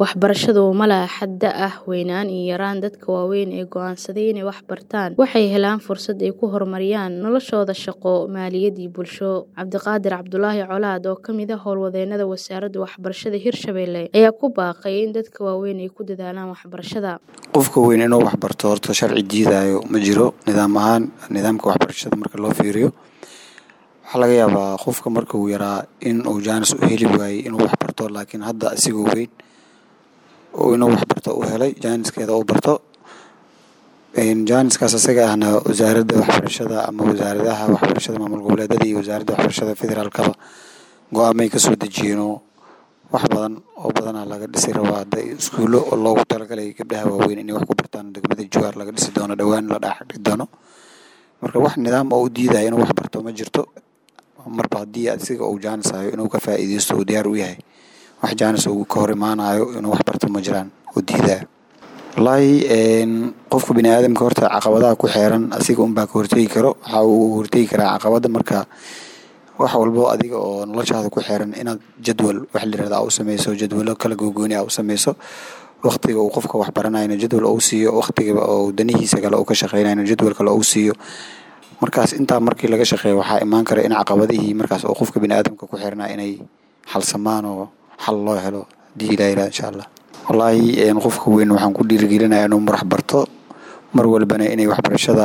Waxbarashadu ma laha xad da' ah, weynaan iyo yaraan. Dadka waaweyn ee go'aansaday inay wax bartaan waxay helaan fursad ay ku horumariyaan noloshooda shaqo, maaliyad iyo bulsho. Cabdiqaadir Cabdulaahi Colaad, oo ka mid ah howlwadeennada Wasaaradda Waxbarashada Hirshabelle, ayaa ku baaqay in dadka waaweyn ay ku dadaalaan waxbarashada. Qofka weyn inuu wax barto horta sharci diidaayo ma jiro. Nidaam ahaan nidaamka waxbarashada marka loo fiiriyo waxaa laga yaabaa qofka marka uu yaraa in uu jaanis u heli waayey inuu wax barto laakiin hadda asigoo weyn oo inuu wax barto uu helay jaaniskeeda uu barto jaaniskaas asaga ahna wasaaradda waxbarashada ama wasaaradaha waxbarashada maamul goboleedyada iyo wasaaradda waxbarashada federaalkaba go-aamay kasoo dejiyeenoo wax badan oo badanaa laga dhisi rabaa hadda iskuulo oo loogu talagalay gabdhaha waaweyn inay wax ku bartaan degmada Jowhar laga dhisi doono dhowaan la dhagax doono marka wax nidaam oo u diidaya inuu wax barto ma jirto marba haddii asiga uu jaanis hayo inuu ka faa'iideysto uu diyaar u yahay wax jaanis uu ka hor imaanayo inuu wax barto ma jiraan oo diidaya wallaahi qofka bini aadamka horta caqabadaha ku xeeran asiga unbaa ka hortegi karo waxa uu hortegi karaa caqabada marka wax walbo adiga oo noloshaada ku xeeran inaad jadwal wax la yirahdo aa u sameyso jadwalo kala gogooni aa u sameyso waqtiga uu qofka wax baranayana jadwal uu siiyo waqtiga oo danihiisa kale uu ka shaqeynayana jadwal kale uu siiyo markaas intaa markii laga shaqeeyo waxaa imaan kara in caqabadihii markaas oo qofka bini aadamka ku xirnaa inay xalsamaan oo xal loo helo hadii ilaa yirahdo insha allah wallaahi qofka weyn waxaan ku dhiirigelinayaa inuu marax barto mar walbana inay waxbarashada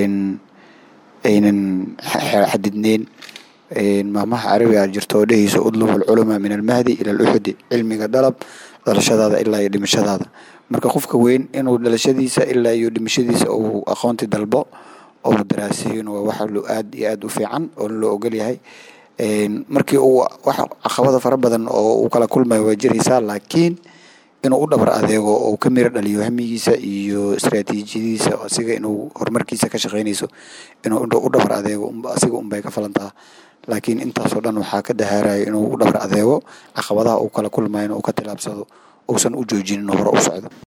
aynan xadidneyn maamaha carabiga jirto oo dhehayso udlub alculama min almahdi ila aluxudi cilmiga dalab dhalashadaada ilaa iyo dhimashadaada marka qofka weyn inuu dhalashadiisa ilaa iyo dhimashadiisa uu aqoonti dalbo oo daraasiyin waa wax aad iyo aad u fiican oo loo ogol yahay markii uu wax caqabada fara badan oo uu kala kulmayo waa jiraysaa laakiin inuu u dhabar adeego oo ka miro dhaliyo hamigiisa iyo istaraatiijiyadiisa asiga inuu horumarkiisa ka shaqeynayso inuu u dhabar adeego asiga unbay ka falantaa laakiin intaasoo dhan waxaa ka dahaaraya inuu u dhabar adeego caqabadaha uu kala kulmayo inuu ka tilaabsado uusan u joojinin hore u socdo